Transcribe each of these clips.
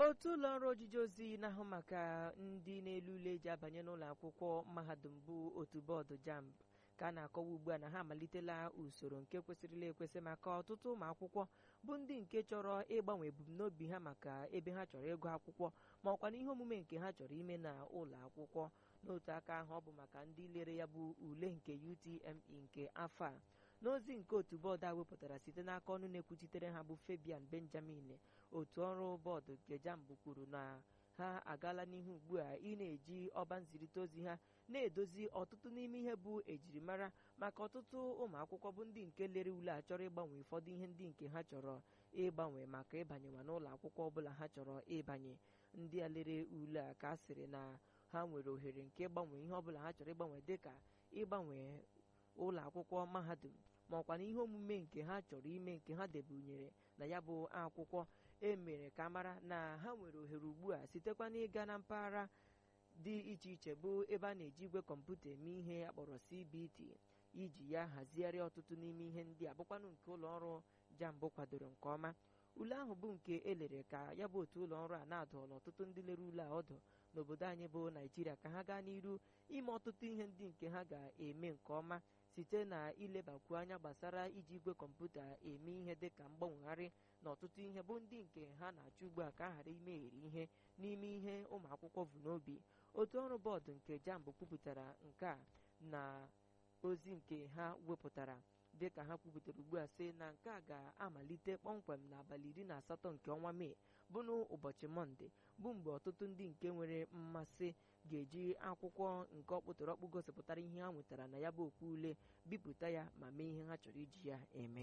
otu ụlọ ọrụ ojiji ozi na-ahụ maka ndị na-elu ule eji abanye n'ụlọ akwụkwọ mahadum bụ otu bọọdụ jamb ka a na-akọwa ugbu a na ha amalitela usoro nke kwesịrịla ekwesị maka ọtụtụ ụmụ akwụkwọ bụ ndị nke chọrọ ịgbanwe ebumnobi ha maka ebe ha chọrọ ịgụ akwụkwọ ma ọkwa na ihe omume nke ha chọrọ ime na ụlọ akwụkwọ n'otu aka ahụ ọ bụ maka ndị lere ya bụ ule nke UTME nke afọ a n'ozi nke otu bọọdụ a wepụtara site n'aka ọnụ na-ekwuchitere ha bụ Fabian Benjamin otu ọrụ bọọdụ nke jamb kwuru na ha agaala n'ihu ugbu a ị na-eji ọba nzirịta ozi ha na-edozi ọtụtụ n'ime ihe bụ ejirimara maka ọtụtụ ụmụ akwụkwọ bụ ndị nke lere ule a chọrọ ịgbanwe ụfọdụ ihe ndị nke ha chọrọ ịgbanwe maka ịbanyewa n'ụlọ akwụkwọ ọbụla ha chọrọ ịbanye ndị a lere ule a ka a sịrị na ha nwere ohere nke ịgbanwe ihe ọbụla ha chọrọ ịgbanwe dịka ịgbanwe ụlọ akwụkwọ mahadum ma ọkwa na ihe omume nke ha chọrọ ime nke ha debunyere na ya bụ akwụkwọ e mere ka mara na ha nwere ohere ugbu a sitekwa n'ịga na mpaghara dị iche iche bụ ebe a na-eji igwe kọmputa eme ihe akpọrọ CBT iji ya hazigharịa ọtụtụ n'ime ihe ndị a bụkwanụ nke ụlọ ọrụ jambụ kwadoro nke ọma ule ahụ bụ nke elere ka ya bụ otu ụlọ ọrụ a na-adọọla ọtụtụ ndị lere ule a ọdụ n'obodo anyị bụ naijiria ka ha gaa n'iru ime ọtụtụ ihe ndị nke ha ga-eme nke ọma site na ilebakwu anya gbasara iji igwe kọmputa eme ihe dịka mgbanwegharị na ọtụtụ ihe bụ ndị nke ha na-achọ ugbu a ka a ghara imegheri ihe n'ime ihe ụmụ akwụkwọ bụ n'obi otu ọrụ bọọdụ nke jamb kwupụtara nke a na ozi nke ha wepụtara dịka ha kwupụtara ugbu a sị na nke a ga-amalite kpọmkwem n'abalị iri na asatọ nke ọnwa mee bụ n'ụbọchị mọnde bụ mgbe ọtụtụ ndị nke nwere mmasị ga-eji akwụkwọ nke ọkpụtọrọkpụ gosipụtara ihe ha nwetara na ya bụ okwu ule bipụta ya ma mee ihe ha chọrọ iji ya eme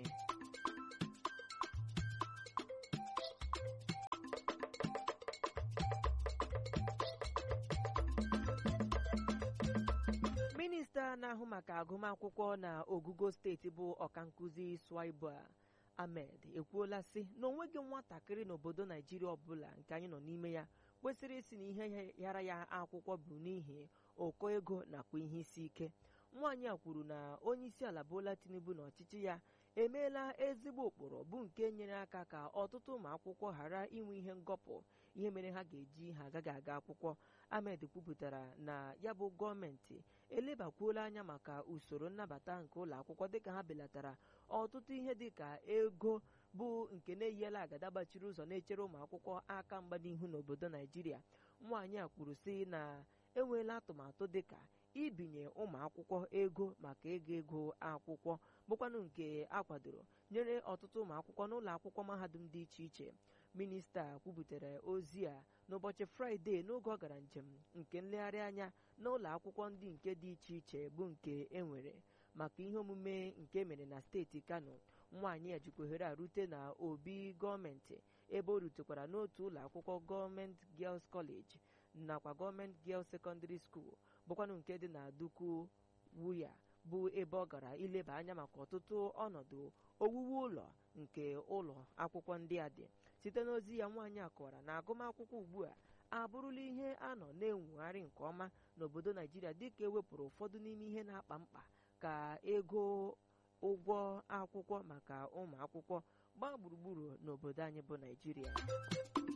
minista na-ahụ maka agụmakwụkwọ na ogugo steeti bụ ọkankụzi Swaiba Ahmed ekwuola sị na onweghị nwatakịrị n'obodo Naijiria ọbụla nke anyị nọ n'ime ya kwesịrị isi na ihe yara ya akwụkwọ bụ n'ihi ụkọ ego nakwa ihe isi ike nwaanyị a kwuru na onye isi ala Bola Tinubu na ọchịchị ya emeela ezigbo ụkpụrụ bụ nke nyere aka ka ọtụtụ ụmụ akwụkwọ ghara inwe ihe ngọpụ ihe mere ha ga-eji ha agaghị aga akwụkwọ Ahmed kwupụtara na ya bụ gọọmenti elebakwuola anya maka usoro nnabata nke ụlọ akwụkwọ dịka ha belatara ọtụtụ ihe dịka ego bụ nke na-eyiela agada gbachiri ụzọ na-echere ụmụ akwụkwọ aka mgba n'ihu n'obodo Naijiria nwaanyị a kwuru sị na enweela atụmatụ dịka ibinye ụmụ akwụkwọ ego maka ego ego akwụkwọ bụkwanụ nke akwadoro nyere ọtụtụ ụmụ akwụkwọ n'ụlọ akwụkwọ mahadum dị iche iche minista kwubutere ozi a n'ụbọchị fraịde n'oge ọ gara njem nke nlegharị anya n'ụlọ akwụkwọ ndị nke dị iche iche bụ nke enwere maka ihe omume nke mere na steeti kano nwaanyị a jikwa ohere a rute na obi gọọmenti ebe o rutekwara n'otu ụlọ akwụkwọ gọọmenti Girls College nakwa gọọmenti Girls Secondary School bụkwanụ nke dị na Duku Wuya bụ ebe ọ gara ileba anya maka ọtụtụ ọnọdụ owuwu ụlọ nke ụlọ akwụkwọ ndị a dị site n'ozi ya nwaanyị a kọwara na agụmakwụkwọ ugbu a abụrụla ihe a nọ na-enwegharị nke ọma n'obodo Naijiria dịka ewepụrụ ụfọdụ n'ime ihe na-akpa mkpa ka ego ụgwọ akwụkwọ maka ụmụ akwụkwọ gbaa gburugburu n'obodo anyị bụ Naijiria